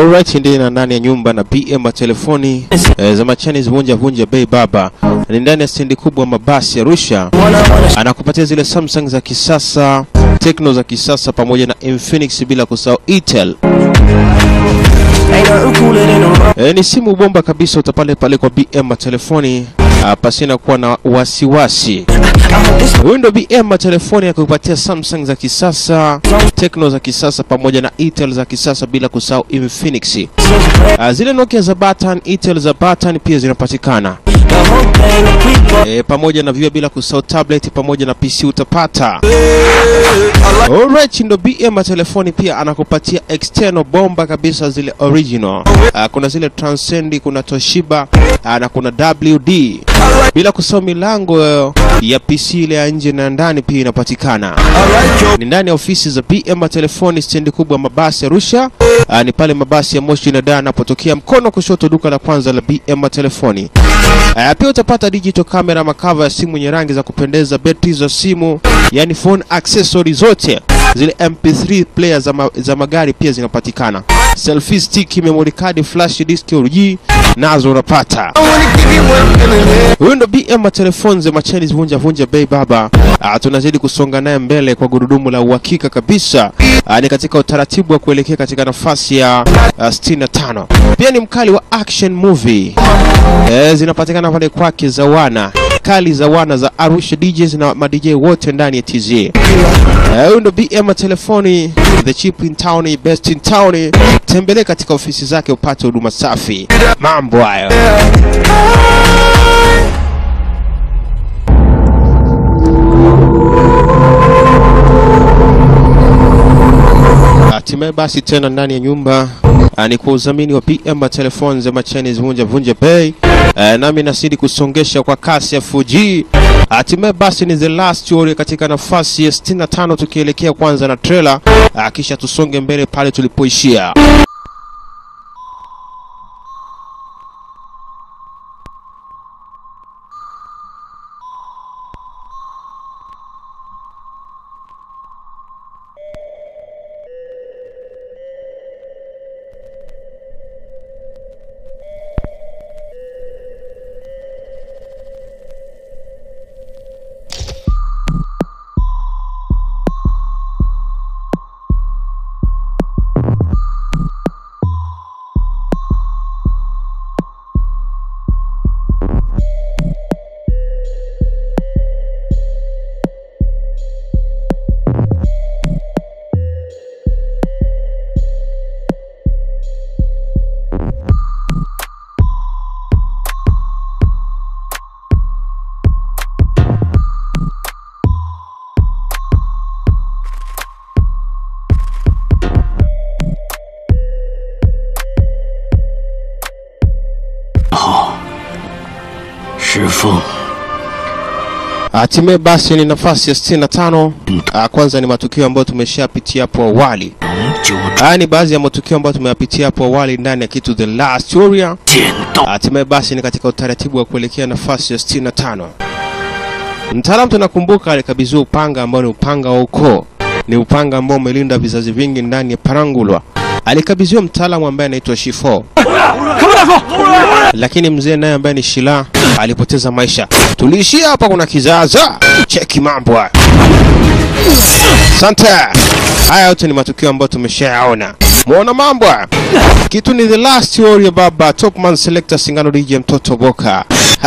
Alright, ndiye na ndani ya nyumba na BM telefoni eh, za Machanis vunja vunja bei baba ni ndani ya stendi kubwa mabasi Arusha, anakupatia zile Samsung za kisasa, Tecno za kisasa pamoja na Infinix bila kusahau Itel. Ain't nothing cooler than a rum. E, ni simu bomba kabisa utapale pale kwa BM telefoni ah, pasina kuwa na wasiwasi. I hope this Huyu ndo BM telefoni akupatia Samsung za kisasa, Tecno za kisasa pamoja na Itel za kisasa bila kusahau Infinix. Ah, zile Nokia za button, Itel za button pia zinapatikana. the whole thing to creep up. E, pamoja na vio bila kusahau tablet pamoja na PC utapata. Alright, ndo BM telefoni pia anakupatia external bomba kabisa zile original. Ah, kuna zile Transcend, kuna Toshiba ah, na kuna WD. Bila kusahau milango eh, ya PC ile ya nje na ndani pia inapatikana. Ni ndani ya ofisi za BM telefoni stendi kubwa mabasi Arusha. Ah, ni pale mabasi ya Moshi na Dar anapotokea mkono wa kushoto duka la kwanza la BM telefoni. Uh, pia utapata digital camera, makava ya simu yenye rangi za kupendeza, betri za simu, yani phone accessory zote zile MP3 player za, ma za magari pia zinapatikana. Selfie stick, memory card, flash disk, OG nazo unapata. Huyu ndo BM telefoni za Machanis vunja vunja bei baba. Uh, tunazidi kusonga naye mbele kwa gurudumu la uhakika kabisa. Uh, ni katika utaratibu wa kuelekea katika nafasi ya uh, 65. Pia ni mkali wa action movie. Eh, zinapatikana pale kwake za wana kali za wana za Arusha DJs na ma DJ wote ndani ya TZ. Eh, Huyu ndo BM telefoni, the cheap in town, best in town. Tembelee katika ofisi zake upate huduma safi. Mambo hayo. Hatimaye basi tena ndani ya nyumba ah, ni kwa udhamini wa PM Telephone za Machanis vunja vunja bei eh, nami nasidi kusongesha kwa kasi ya 4G. Hatimaye basi ni the last story katika nafasi ya 65 tukielekea kwanza na trailer ah, kisha tusonge mbele pale tulipoishia. Hatimaye basi ni nafasi ya 65. Ah, Kwanza ni matukio ambayo tumeshapitia hapo awali. Haya ni baadhi ya matukio ambayo tumeyapitia hapo awali ndani ya kitu The Last Warrior. Hatimaye basi ni katika utaratibu wa kuelekea nafasi ya 65. Mtaalamu tunakumbuka alikabidhiwa upanga ambao ni upanga wa ukoo, ni upanga ambao umelinda vizazi vingi ndani ya Parangulwa. Alikabidhiwa mtaalamu ambaye anaitwa Shifo, lakini mzee naye ambaye ni Shila alipoteza maisha. Tuliishia hapa, kuna kizaza. Cheki mambo haya. Asante. Haya yote ni matukio ambayo tumeshayaona. Muona mambo haya? Kitu ni the last warrior baba, Topman selector Singano DJ mtoto Boka.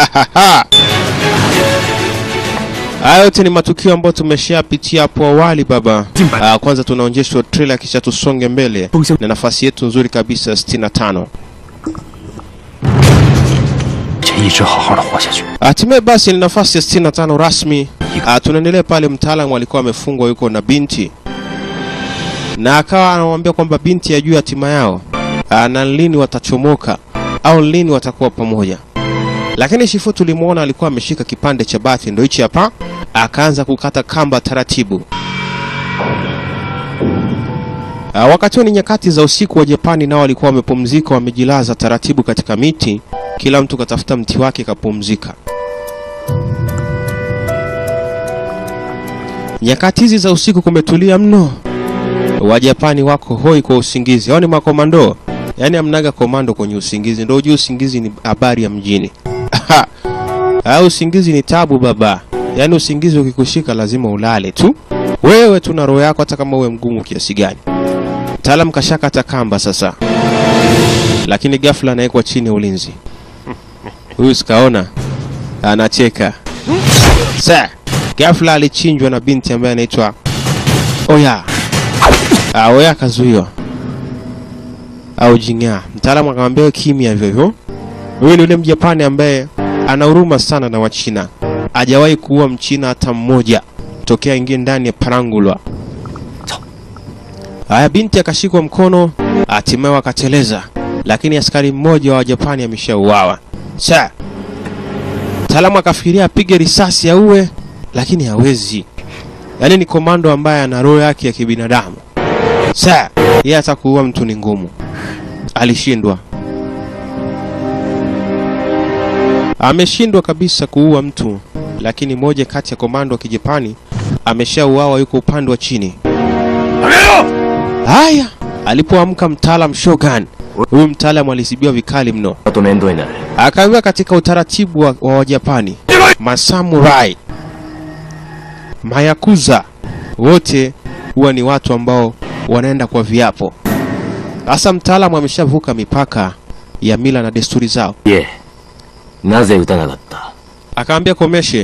Haya yote ni matukio ambayo tumeshapitia hapo awali baba. Ah, kwanza tunaonyeshwa trailer kisha tusonge mbele na nafasi yetu nzuri kabisa 65. 且一直好好的活下去。 Hatimaye basi ni nafasi ya 65 rasmi. Ah, tunaendelea pale, mtaalamu alikuwa amefungwa yuko na binti, na akawa anamwambia kwamba binti ajue hatima yao, ah, na lini watachomoka au lini watakuwa pamoja. Lakini Shifu tulimwona alikuwa ameshika kipande cha bati, ndo hichi hapa, akaanza kukata kamba taratibu. Ah, wakati huo ni nyakati za usiku wa Japani, nao walikuwa wamepumzika, wamejilaza taratibu katika miti, kila mtu katafuta mti wake kapumzika. Nyakati hizi za usiku kumetulia mno, Wajapani wako hoi kwa usingizi. Hao ni makomando yaani amnaga komando kwenye usingizi, ndio ujue usingizi ni habari ya mjini. Ah, usingizi ni tabu baba, yaani usingizi ukikushika lazima ulale tu wewe tu na roho yako, hata kama uwe mgumu kiasi gani. Mtaalam kashakata kamba sasa, lakini ghafla anawekwa chini ya ulinzi. Huyu sikaona anacheka. Sa, ghafla alichinjwa na binti ambaye anaitwa Oya. Ah, Oya akazuiwa au Jing'a. Mtaalamu akamwambia wewe kimya hivyo hivyo. Huyu ni yule Mjapani ambaye ana huruma sana na Wachina. Hajawahi kuua Mchina hata mmoja tokea ingie ndani ya Parangulwa. Haya, binti akashikwa mkono, hatimaye wakateleza, lakini askari mmoja wa Japani ameshauawa. Sa, mtaalamu akafikiria apige risasi auwe, lakini hawezi. Yaani ni komando ambaye ana roho yake ya kibinadamu. Sa, yeye hata kuua mtu ni ngumu. Alishindwa. Ameshindwa kabisa kuua mtu, lakini moja kati ya komando wa Kijapani ameshauawa, yuko upande wa chini. Haya, alipoamka mtaalam Shogun, huyu mtaalam alisibiwa vikali mno. あと面倒になる Akaambiwa katika utaratibu wa, wa Wajapani, masamurai, mayakuza wote huwa ni watu ambao wanaenda kwa viapo. Sasa mtaalamu ameshavuka mipaka ya mila na desturi zao. いえなぜ撃たなかった Akaambia Komeshe,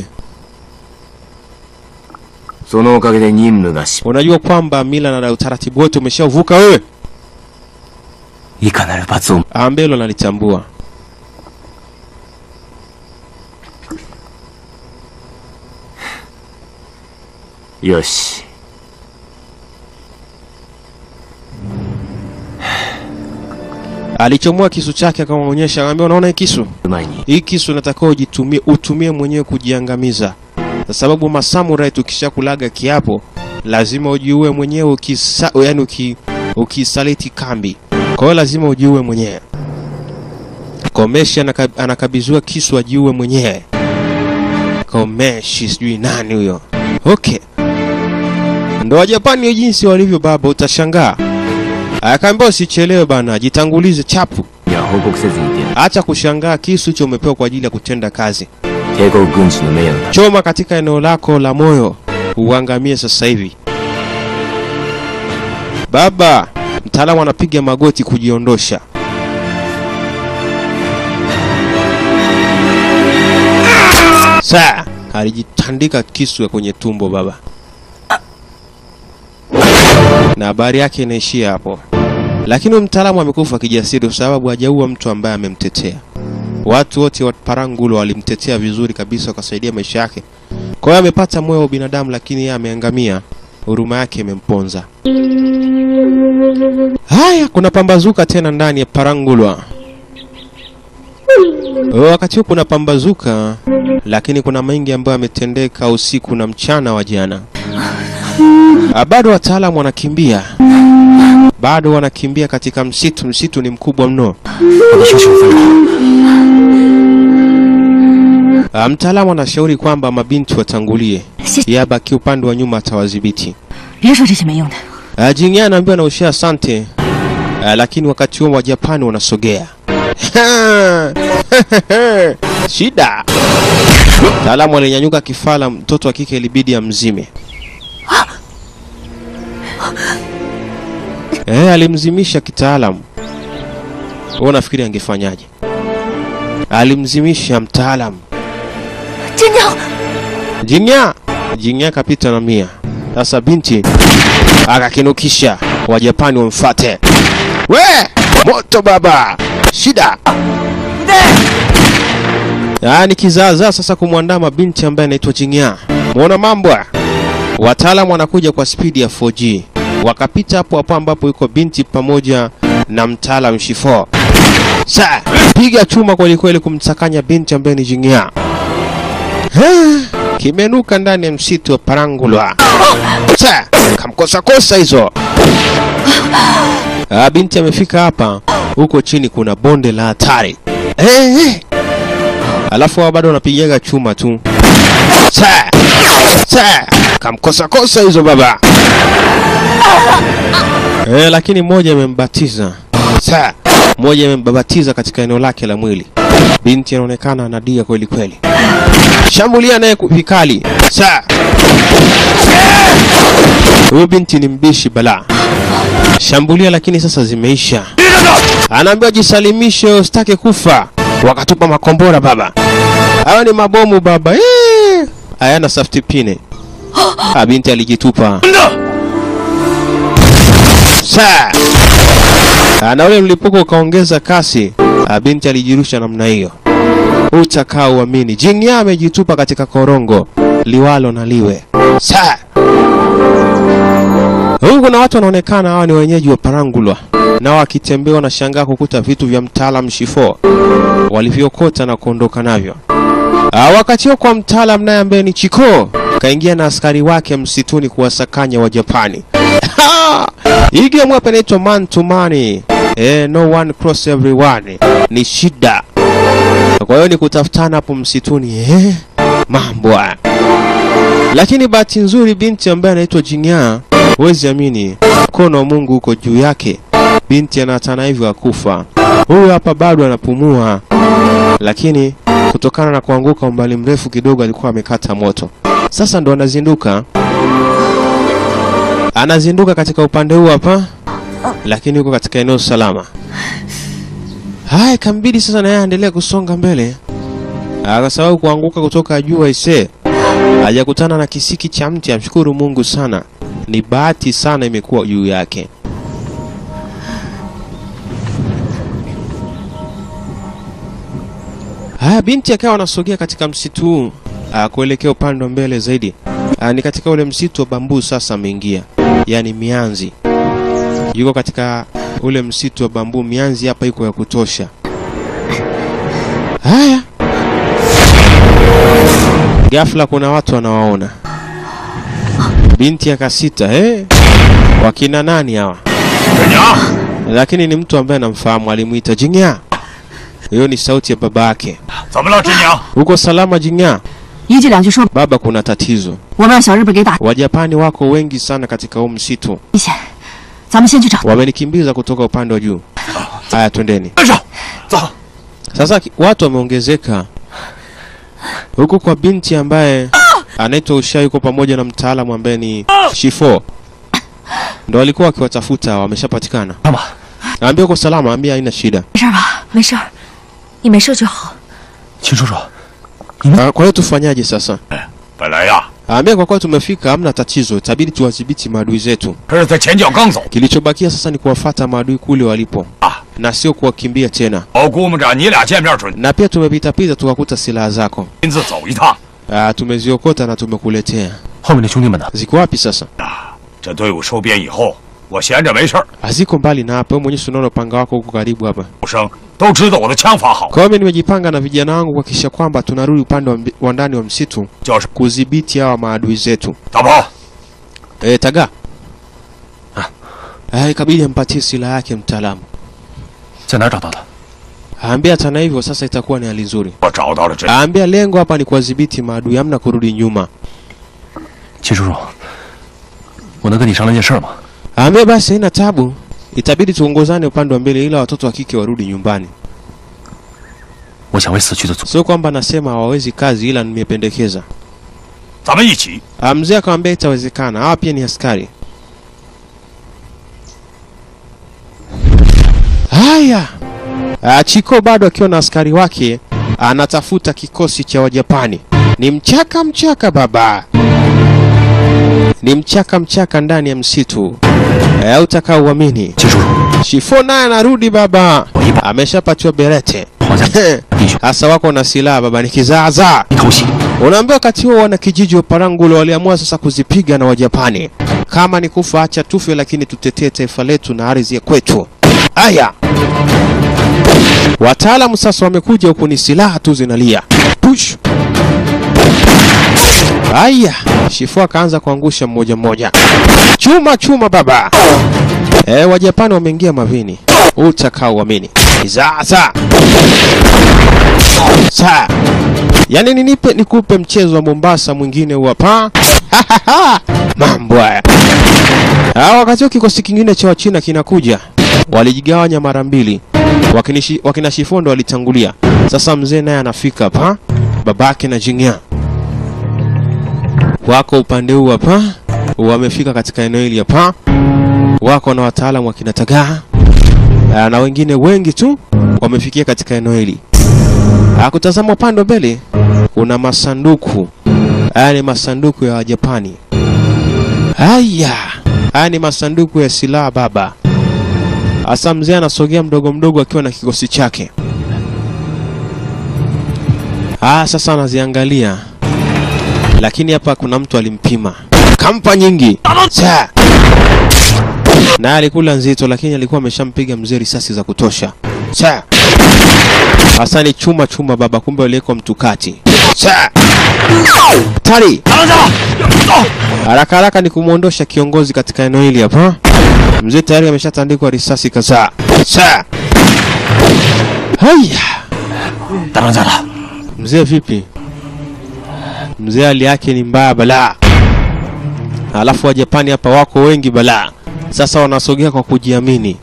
そのおかげで任務が失 unajua kwamba mila na utaratibu wote umeshavuka wewe? いかなる罰を Aambia hilo nalitambua. よし Alichomoa kisu chake akamwonyesha, akamwambia unaona hii kisu? 前に Hii kisu unatakiwa ujitumie, utumie mwenyewe kujiangamiza, kwa sababu masamurai tukishakulaga kiapo lazima ujiue mwenyewe ukisa, yani uki, ukisaliti kambi. Kwa hiyo lazima ujiue mwenyewe. Komeshi anaka, anakabidhiwa kisu ajiue mwenyewe. Komeshi sijui nani huyo. Okay, ndo Wajapani jinsi walivyo baba, utashangaa. Akaambia usichelewe bana, jitangulize chapu. いや報告せずにいてやる Acha kushangaa, kisu hicho umepewa kwa ajili ya kutenda kazi. 帝国軍事の名誉のため Choma katika eneo lako la moyo, uangamie sasa hivi. Baba, mtaalamu anapiga magoti kujiondosha. Saa alijitandika kisu ya kwenye tumbo baba, na habari yake inaishia hapo. Lakini huyu mtaalamu amekufa kijasiri, kwa sababu hajaua mtu ambaye amemtetea. Watu wote wa Parangulo walimtetea vizuri kabisa, wakasaidia maisha yake. Kwa hiyo amepata moyo wa binadamu, lakini yeye ameangamia, huruma yake imemponza. Haya, kuna pambazuka tena ndani ya Parangulwa. Wakati huu kuna pambazuka, lakini kuna mengi ambayo yametendeka usiku na mchana wa jana. Ah, Bado wataalamu wanakimbia, bado wanakimbia katika msitu. Msitu ni mkubwa mno. 私を処分だ Ah, Mtaalamu anashauri kwamba mabinti watangulie, 谢谢， yeye abaki upande wa nyuma atawadhibiti. 别说这些没用的。 Uh, Jingya anaambiwa na ushia asante. Uh, lakini wakati huo Wajapani wanasogea. Shida. Mtaalamu alinyanyuka kifala, mtoto wa kike ilibidi amzime. Eh, alimzimisha kitaalamu. Wewe unafikiri angefanyaje? Alimzimisha mtaalamu. 真娘， Jingya, Jingya kapita na mia. Sasa binti akakinukisha, Wajapani wamfate. We moto baba, shida yaani kizaazaa sasa kumwandama binti ambaye anaitwa Jingya. Muona mambo haya? Wataalamu wanakuja kwa spidi ya 4G, wakapita hapo hapo ambapo yuko binti pamoja na mtaalam Shifo. Sa piga chuma kwelikweli kumsakanya binti ambaye ni Jingya. Kimenuka ndani ya msitu wa Parangulwa. Sa kamkosa kosa hizo. Ah, binti amefika hapa, huko chini kuna bonde la hatari. Eh, eh. Alafu wao bado wanapigaga chuma tu. Sa sa kamkosa kosa hizo baba. Eh, lakini mmoja amembatiza. Sa moja imembabatiza katika eneo lake la mwili. Binti anaonekana anadia kweli kweli. Shambulia naye ku- vikali. Sa. Huyu binti ni mbishi balaa. Shambulia lakini sasa zimeisha. Anaambiwa jisalimishe, usitake kufa. Wakatupa makombora baba. Hayo ni mabomu baba. Eh! Hayana safety pine. Ah, binti alijitupa. Sa. Ah, na ule mlipuko ukaongeza kasi. Ah, binti alijirusha namna hiyo. Utakaa uamini. Jingya amejitupa katika korongo liwalo na liwe. Sa. Huku kuna watu wanaonekana hawa ni wenyeji wa Parangulwa, nao wakitembea wanashangaa kukuta vitu vya mtaalam Shifo walivyokota na kuondoka navyo. Ah, wakati huo kwa mtaalam naye ambaye ni Chiko kaingia na askari wake msituni kuwasakanya wa Japani. Hii game hapa inaitwa man to money. Eh, no one cross everyone. Ni shida. Kwa hiyo ni kutafutana hapo msituni eh, mambo haya. Lakini bahati nzuri binti ambaye anaitwa Jingya, huwezi amini, mkono wa Mungu uko juu yake. Binti anatana hivyo akufa. Huyu hapa bado anapumua, lakini kutokana na kuanguka umbali mrefu kidogo alikuwa amekata moto. Sasa ndo anazinduka, anazinduka katika upande huu hapa, lakini yuko katika eneo salama. Haya, ikambidi sasa naye aendelee kusonga mbele, Ah, kwa sababu kuanguka kutoka juu aisee hajakutana na kisiki cha mti. Amshukuru Mungu sana, ni bahati sana imekuwa juu yake. Haya, binti akawa anasogea katika msitu huu ah, kuelekea upande wa mbele zaidi. Ah, ni katika ule msitu wa bambuu sasa ameingia, yaani mianzi. Yuko katika ule msitu wa bambuu, mianzi hapa iko ya kutosha. Haya, ghafla kuna watu wanawaona. Binti akasita, eh, wakina nani hawa? Lakini ni mtu ambaye anamfahamu, alimuita Jingya. Hiyo ni sauti ya baba yake. 怎么了，真娘？ Uko salama Jingya? 一句两句说， Baba, kuna tatizo. 我们让小日本给打 Wajapani wako wengi sana katika huu msitu, 危险，咱们先去找。 wamenikimbiza kutoka upande wa juu. Haya, twendeni 跟上，走。 sasa. ki- Watu wameongezeka huku kwa binti ambaye anaitwa Usha, yuko pamoja na mtaalamu ambaye ni Shifo, ndo walikuwa wakiwatafuta, wameshapatikana. 干嘛？ Naambia uko salama, ambia haina shida. 没事吧？没事儿，你没事就好。 秦叔叔， Ah, Kwa hiyo tufanyaje sasa? 本来呀， Ambia kwa kuwa tumefika, hamna tatizo, itabidi tuwadhibiti maadui zetu. 可是在前脚刚走 Kilichobakia sasa ni kuwafata maadui kule walipo 啊， na sio kuwakimbia tena. 我估摸着你俩见面准 Na pia tumepitapita tukakuta silaha zako. 亲自走一趟 Ah, tumeziokota na tumekuletea. 后面的兄弟们呢？ Ziko wapi sasa? 啊。这队伍收编以后，我闲着没事儿， Haziko mbali na hapa. Wewe mwenyewe si unaona upanga wako huko karibu hapa. 武生都知道我的枪法好， Kwa hiyo mimi nimejipanga na vijana wangu kuhakikisha kwamba tunarudi upande wa, mbi- wa ndani wa msitu 就是 kudhibiti hawa maadui zetu. 大宝， Eh, taga. Ah, ikabidi ampatie silaha yake mtaalamu. 在哪儿找到的？ Aambia hata na hivyo sasa itakuwa ni hali nzuri. 我找到了真。 Aambia lengo hapa ni kuwadhibiti maadui, hamna kurudi nyuma. 秦叔叔，我能跟你商量件事儿吗？ Aambia basi haina tabu, itabidi tuongozane upande wa mbele, ila watoto wa kike warudi nyumbani. 我想为死去的祖 Sio kwamba nasema hawawezi kazi, ila nimependekeza. 咱们一起。 Ah, Mzee akamwambia itawezekana, hawa pia ni askari. Haya, Ah, Chiko bado akiwa na askari wake anatafuta kikosi cha Wajapani. Ni mchaka mchaka baba, ni mchaka mchaka ndani ya msitu, Eh, utakaa uamini. 秦叔叔， Shifo naye anarudi baba, 我一把 ameshapatiwa berete 皇家必须 hasa wako na silaha baba, ni kizaazaa. 一偷袭， Unaambia wakati huo wana kijiji wa Parangulo waliamua sasa kuzipiga na Wajapani. Kama ni kufa acha tufe, lakini tutetee taifa letu na ardhi ya kwetu. Haya, wataalamu sasa wamekuja huku, ni silaha tu zinalia. Push. Haya, Shifu akaanza kuangusha mmoja mmoja, chuma chuma baba. E, Wajapani wameingia mavini, utakaa uamini. Sasa saa Yaani ninipe nikupe mchezo wa Mombasa mwingine huu hapa. Mambo haya. Ah, wakati huo kikosi kingine cha Wachina kinakuja. Walijigawanya mara mbili. wakinishi, wakina Shifo ndo walitangulia. Sasa mzee naye anafika hapa, babake na Jingya wako upande huu hapa, wamefika katika eneo hili hapa, wako na wataalamu wakina Tagaa Ah, na wengine wengi tu wamefikia katika eneo hili. Ah, Kutazama upande wa mbele kuna masanduku, haya ni masanduku ya Wajapani. Haya, haya ni masanduku ya silaha baba. Hasa mzee anasogea mdogo mdogo akiwa na kikosi chake. Ah, sasa anaziangalia, lakini hapa kuna mtu alimpima, kampa nyingi Sa. naye alikula nzito, lakini alikuwa ameshampiga mzee risasi za kutosha. Sa. Hasa ni chuma chuma baba, kumbe waliwekwa mtukati. Sa. Tari. Haraka haraka ni kumwondosha kiongozi katika eneo hili hapa. Mzee tayari ameshatandikwa risasi kadhaa. Sa. Haya. 大壮在了， Mzee vipi? Mzee hali yake ni mbaya balaa. Alafu Wajapani hapa wako wengi balaa. Sasa wanasogea kwa kujiamini.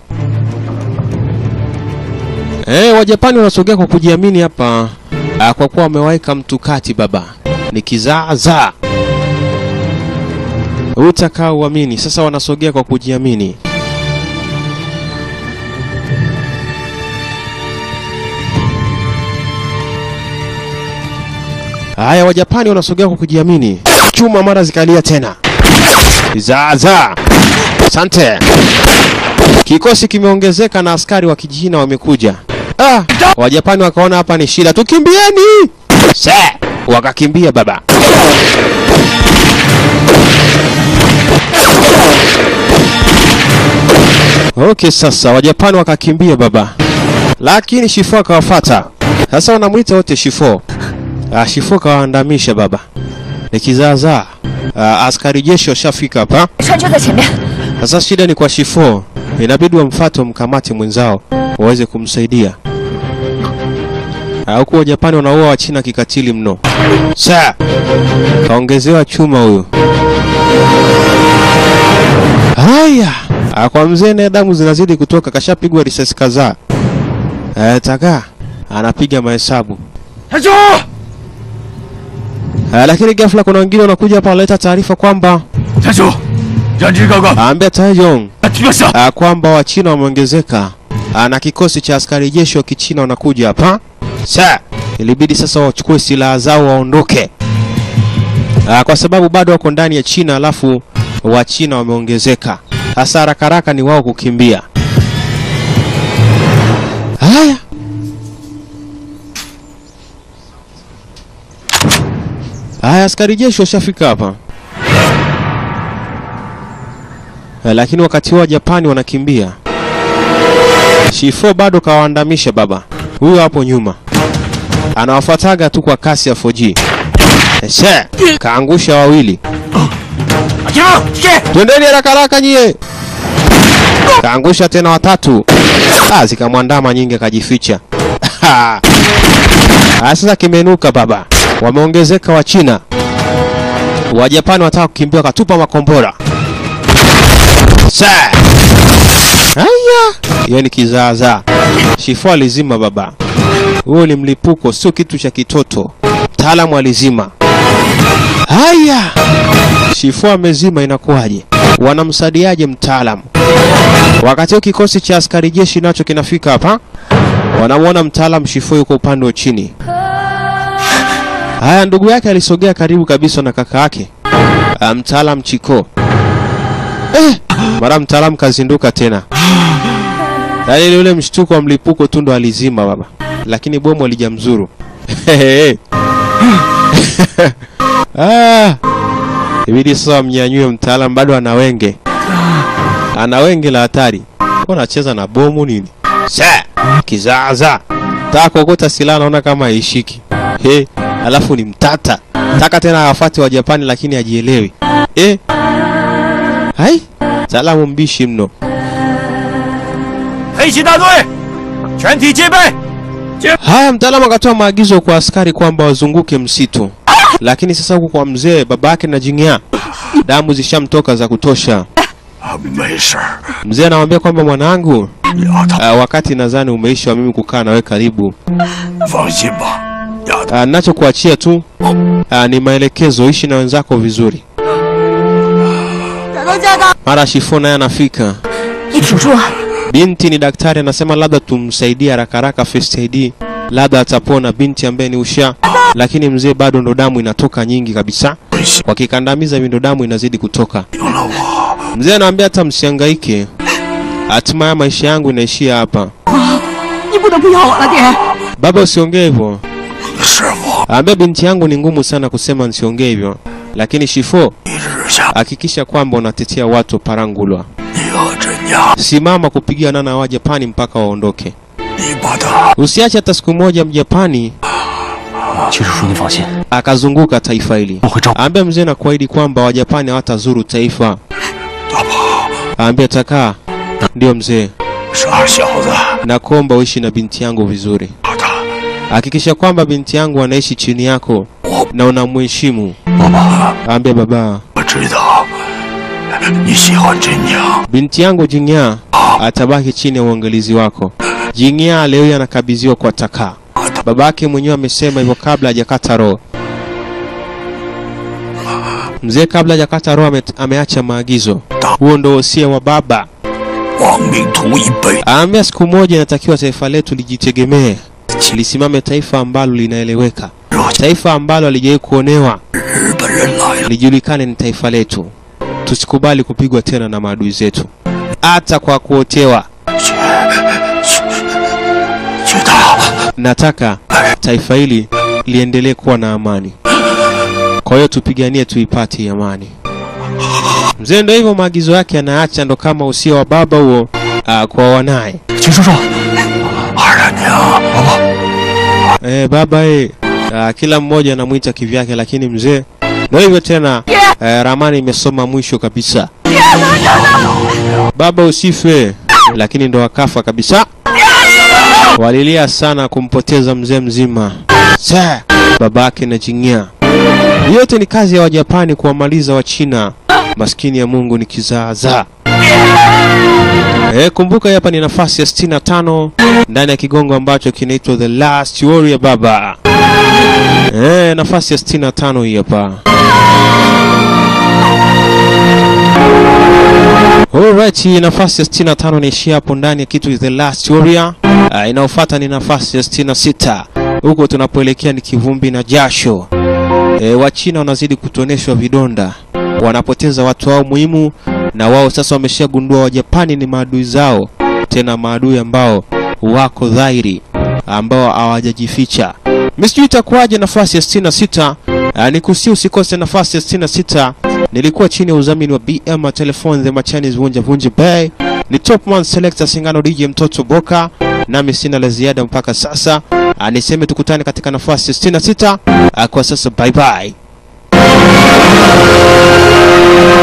Eh, Wajapani wanasogea kwa kujiamini hapa. Ah, kwa kuwa wameweka mtukati baba. Ni kizaazaa. Utakaa uamini. Sasa wanasogea kwa kujiamini. Haya, Wajapani wanasogea kwa kujiamini. Chuma mara zikalia tena. Zaza. Asante. Kikosi kimeongezeka na askari wa Kichina wamekuja. Ah, Wajapani wakaona hapa ni shida, tukimbieni. Se, wakakimbia baba. Okay, sasa Wajapani wakakimbia baba, lakini Shifo akawafata. Sasa wanamwita wote Shifo. Ah, Shifo kawaandamisha baba, ni kizaazaa. Ah, askari jeshi washafika hapa. 山就在前面。 Sasa shida ni kwa Shifo, inabidi wamfuate wamkamate mwenzao waweze kumsaidia. Ah, Huku Wajapani wanaua Wachina kikatili mno. Sa kaongezewa chuma huyu. Haya, Ah, kwa mzee naye damu zinazidi kutoka, kashapigwa risasi kadhaa. Eh, Tagaa anapiga mahesabu. 台长， Ah, lakini ghafla kuna wengine wanakuja hapa wanaleta taarifa kwamba 台主，让这哥哥 aambia Taejong 绝杀！ ah, kwamba Wachina wameongezeka ah, na kikosi cha askari jeshi wa Kichina wanakuja hapa. Sa ilibidi sasa wachukue silaha zao waondoke, ah, kwa sababu bado wako ndani ya China, alafu Wachina wameongezeka. Sasa haraka haraka ni wao kukimbia. Haya, haya, askari jeshi washafika hapa. Eh, lakini wakati huo Japani wanakimbia. Shifo bado kawaandamisha baba. Huyo hapo nyuma anawafuataga tu kwa kasi ya 4G. Eshe, kaangusha wawili. 停，停！ Twendeni haraka haraka nyie. Kaangusha tena watatu. Ah, zikamwandama nyingi akajificha. Ah, sasa kimenuka baba. Wameongezeka wa China. Wajapani wataka kukimbia wakatupa makombora. Sa. Haya, hiyo ni kizaazaa. Shifo alizima baba. Huo ni mlipuko, sio kitu cha kitoto. Mtaalamu alizima. Haya, Shifo amezima, inakuwaje? Wanamsaidiaje mtaalamu? Wakati huo kikosi cha askari jeshi nacho kinafika hapa, wanamwona mtaalamu Shifo yuko upande wa chini. Haya, ndugu yake alisogea karibu kabisa na kaka yake Ah, mtaalam Chiko. Eh, mara mtaalamu kazinduka tena. Yaani ni ule mshtuko wa mlipuko tu ndo alizima baba, lakini bomu alijamzuru. ah, ibidi sasa wamnyanyue mtaalamu, bado ana wenge, ana wenge la hatari. Unacheza na bomu nini? Sa kizaza, taka kuokota silaha, naona kama haishiki. He, alafu ni mtata taka tena awafate wa Japani, lakini hajielewi. Eh, hai mtaalamu mbishi mno. 黑旗大队，全体戒备！ Haya, mtaalamu akatoa maagizo kwa askari kwamba wazunguke msitu, lakini sasa huku kwa mzee babake na Jingya damu zishamtoka za kutosha. 啊，没事儿。 Mzee anamwambia kwamba mwanangu, 丫头， uh, wakati nadhani umeisha wa mimi kukaa nawe karibu. 放心吧，丫头。 Uh, nachokuachia tu uh, ni maelekezo, ishi na wenzako vizuri. 找到家的， Mara Shifo naye anafika. 你挺住啊！ Binti ni daktari, anasema labda tumsaidie haraka haraka first aid, labda atapona. Binti ambaye ni Usha, lakini mzee bado ndo damu inatoka nyingi kabisa. 没行 Wakikandamiza hivi ndo damu inazidi kutoka. 了我， Mzee anaambia hata msihangaike, hatima ya maisha yangu inaishia hapa. 你不能不要我了，爹。 Baba, usiongee hivyo. 师傅， Ambia binti yangu ni ngumu sana kusema nisiongee hivyo, lakini Shifo, 一日下， hakikisha kwamba unatetea watu wa Parangulwa. 你要真家， Simama kupigana na Wajapani mpaka waondoke. 你把他 Usiache hata siku moja Mjapani 齐叔叔，你放心， akazunguka taifa hili. 我会照顾。 Ambia mzee na kuahidi kwamba Wajapani hawatazuru taifa. 大宝， Ambia takaa. Ndiyo mzee, 傻小子， nakuomba uishi na binti yangu vizuri. 把他， Hakikisha kwamba binti yangu anaishi chini yako 我 na unamheshimu. 爸爸， Ambia baba, 我知道你喜欢真娘， binti yangu Jingya atabaki chini ya uangalizi wako. Jingya leo hii anakabidhiwa kwa Takaa. 把他 Babake mwenyewe amesema hivyo kabla hajakata roho. Mzee kabla hajakata roho ame, ameacha maagizo. Huo ndo wosia wa baba. 亡命徒一辈， Aambia siku moja inatakiwa taifa letu lijitegemee, lisimame taifa ambalo linaeleweka, 若 taifa ambalo halijawahi kuonewa, 日本人来了， lijulikane ni taifa letu. Tusikubali kupigwa tena na maadui zetu, hata kwa kuotewa. 去去去打， Nataka taifa hili liendelee kuwa na amani, kwa hiyo tupiganie tuipate hii amani. Mzee ndo hivyo, maagizo yake anaacha, ndo kama usia wa baba huo ah, kwa wanaye. 齐叔叔， 二大娘，爸爸， Eh, baba eh, ah, kila mmoja anamwita kivyake, lakini mzee ndo hivyo tena. Eh, ramani imesoma mwisho kabisa. Baba usife, lakini ndo akafa kabisa. Walilia sana kumpoteza mzee mzima Sa, babake na Jingya. Yote ni kazi ya Wajapani kuwamaliza Wachina. Maskini ya Mungu ni kizaazaa. E, kumbuka hapa ni nafasi ya 65 ndani ya kigongo ambacho kinaitwa The Last Warrior baba. E, nafasi ya 65 hii hapa. Alright, hii nafasi ya 65 inaishia hapo ndani ya kitu The Last Warrior. Uh, inayofuata ni nafasi ya 66. Huko tunapoelekea ni kivumbi na jasho. E, Wachina wanazidi kutoneshwa vidonda, wanapoteza watu wao muhimu, na wao sasa wameshagundua Wajapani ni maadui zao, tena maadui ambao wako dhahiri, ambao hawajajificha. Msijui itakuwaje nafasi ya 66. Uh, nikusi usikose nafasi ya 66. Nilikuwa chini ya udhamini wa BM Telephone the Machanis Vunja Vunja Bay. Ni Top Man Selector Singano DJ Mtoto Boka. Nami sina la ziada mpaka sasa. Uh, niseme tukutane katika nafasi ya 66. Uh, kwa sasa bye bye.